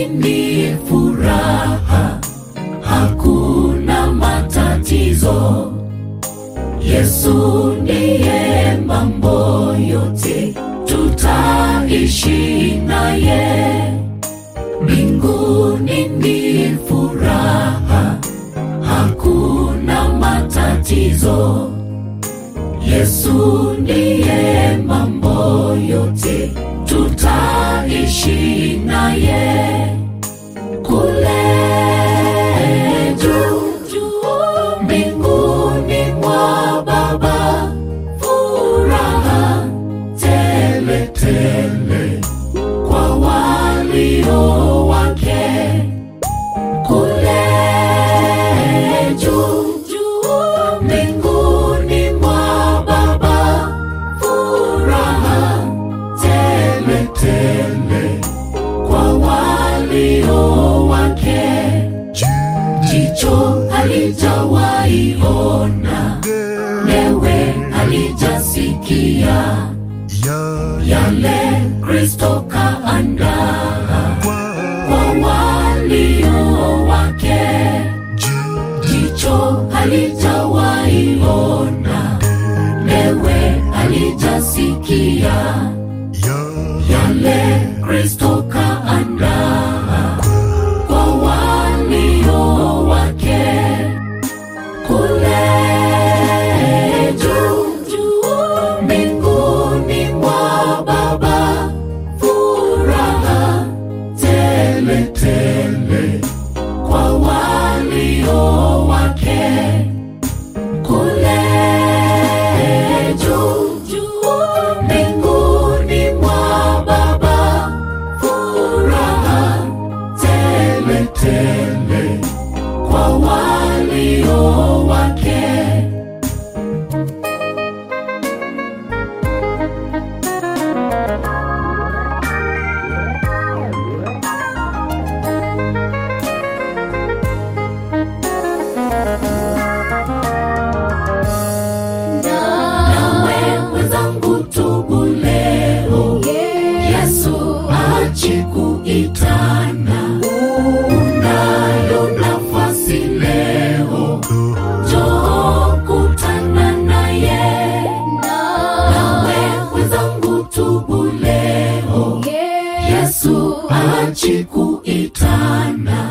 ni furaha, hakuna matatizo. Yesu ndiye mambo yote, tutaishi naye. Mbinguni ni furaha, hakuna matatizo. Yesu ndiye mambo yote, tutaishi naye kule juu juu mbinguni mwa Baba, furaha tele tele kwa walio wake kule juu juu mbinguni mwa Baba, furaha tele tele kwa walio wake. Jicho halijawahi ona, lewe halijasikia yale Kristo kaandaa kwa walio wake. Jicho halijawahi ona, lewe halijasikia yale Kristo kaandaa kwa walio wake kule juu juu mbinguni mwa Baba, furaha tele tele kwa walio wake kule juu juu mbinguni mwa Baba, furaha tele tele kwa walio wake. Nawe mwenzangu, tubu leo, Yesu achi kuitana. Unayo nafasi leo, njoo kutana naye. Nawe mwenzangu, tubu leo, Yesu achi kuitana.